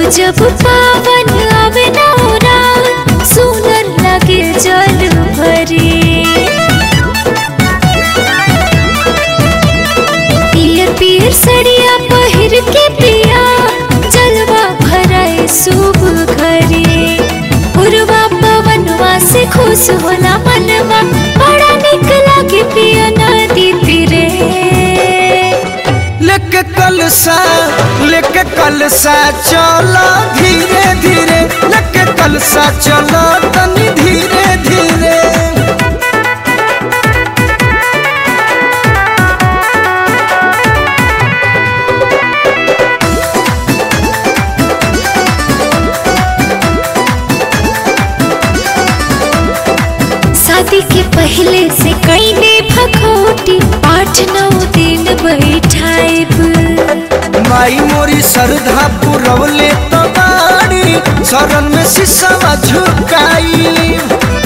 जब पावन आवे नौरात सुनर लगे जल भरी पियर पियर सड़िया पहिर के पिया जलवा भराए शुभ घरे पूर्वा पवनवा से खुश होला मनवा बड़ा निक लागे पिया नदी तीरे लेके कलसा लेके कलसा चलो धीरे धीरे लेके कलसा चलो तनी धीरे धीरे शादी के पहले से कैले भखोटी आठ नौ दिन बैठाइब माई मोरी सरधा पुरवले तो बाड़ी शरण में शीशवा झुकाई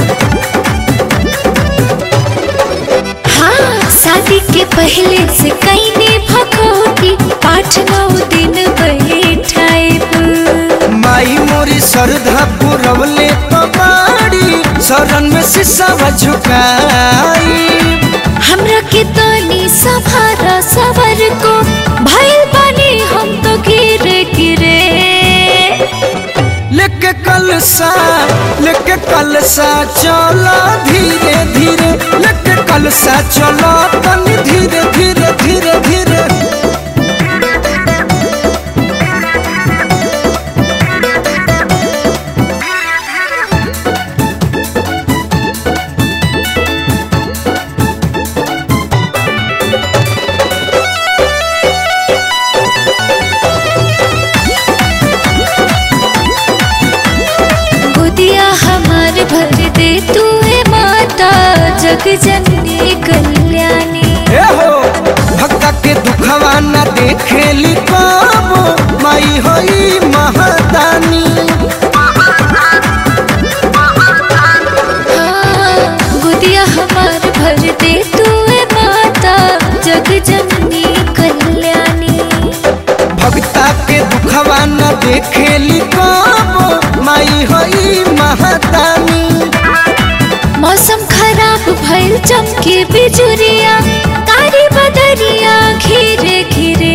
हाँ शादी के पहले से कैले भखोटी आठ नौ दिन बैठाइब माई मोरी सरधा पुरवले तो बाड़ी शरण में शीशवा झुकाई हमरा के तनी सभारा सवर को भइल बानी हम तो गिरे गिरे लेके कलसा लेके कलसा चलो धीरे धीरे लेके कलसा चलो तनी धीरे धीरे धीरे धीरे गोदिया हमार भर दे तू है माता जग जननी कल्याणी ए हो भक्ता के दुखवा न देखेली कबो माई होई महादानी हाँ, गोदिया हमार भर दे तू है माता जग जननी कल्याणी भक्ता के दुखवा न देखेली कबो माई होई महादानी मौसम खराब भइल चमके बिजुरिया तारी बदरिया घिरे घिरे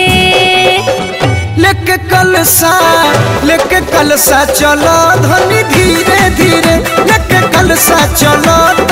लेके कलसा लेके कलसा चलो धनी धीरे धीरे लेके कलसा चलो